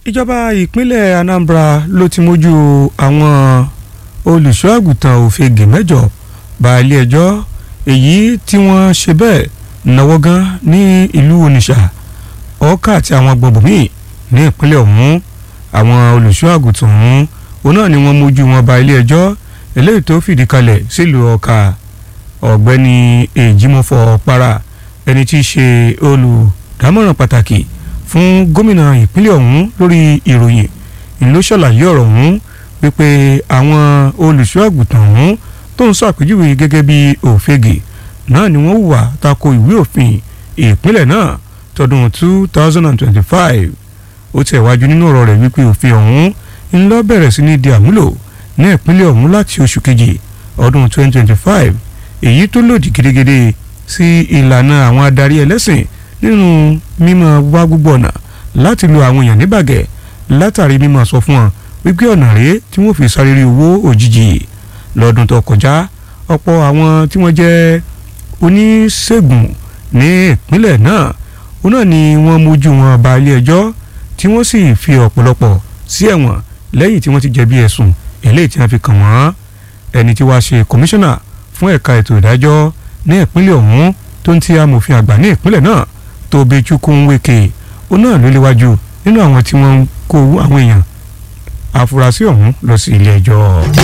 ìjọba ìpínlẹ̀ Anambra ló ti mójú àwọn olùṣọ́ àgùntàn òfegè mẹ́jọ bá ilé ẹjọ́ èyí tí wọ́n ṣe bẹ́ẹ̀ náwó gan ní ìlú Onitsha Ọ̀ka àti àwọn gbọ̀ngbọ̀n míì ní ìpínlẹ̀ ọ̀hún àwọn olùṣọ́ àgùntàn ọ̀hún òun náà ni wọ́n mójú wọn bá ilé ẹjọ́ eléyìí tó fìdí kalẹ̀ sílùú Ọ̀ka ọ̀gbẹ́ni èjìmọ̀fọ̀ para ẹni tí í ṣe olùdámọ̀ràn pàtàkì fún gómìnà ìpínlẹ̀ ọ̀hún lórí ìròyìn ìlú ṣàlàyé ọ̀rọ̀ ọ̀hún wípé àwọn olùṣọ́ àgùntàn ọ̀hún tó ń ṣàpèjúwe gẹ́gẹ́ bí òfegè náà ni wọ́n hùwà tako ìwé òfin ìpínlẹ̀ náà tọdún 2025 ó tẹ̀ wájú nínú ọ̀rọ̀ rẹ̀ wípé òfin ọ̀hún ń lọ bẹ̀rẹ̀ sí ní di àmúlò ní ìpínlẹ̀ ọ̀hún láti oṣù kejì ọdún 2025 èyí tó lòdì gidigidi sí ìlànà àwọn adarí ẹlẹ́sìn nínú mímọ́ wá gbogbo ọ̀nà láti lo àwọn èèyàn níbàgẹ́ látàrí mímọ́ sọ fún wọn wípé ọ̀nà rèé tí wọ́n fi sáré rí owó òjijì lọ́dún tó kọjá ọ̀pọ̀ àwọn tí wọ́n jẹ́ oníṣègùn ní ìpínlẹ̀ náà òun náà ni wọ́n mójú wọn ba ilé ẹjọ́ tí wọ́n sì fi ọ̀pọ̀lọpọ̀ sí ẹ̀wọ̀n lẹ́yìn tí wọ́n ti jẹ̀bi ẹ̀sùn eléyìí tí wọ́n fi kàn wọ́n ẹni tí wàá ṣe kọmíṣánná fún ẹ̀ka ètò ìdájọ́ ní ìpínlẹ̀ ọ̀hún tó ń ti amòfin àgbà ní ìpínlẹ̀ náà Tobechukwu Nweke ó náà ló léwájú nínú àwọn tí wọ́n ń kó àwọn èèyàn afurasí ọ̀hún lọ sí ilé ẹjọ́.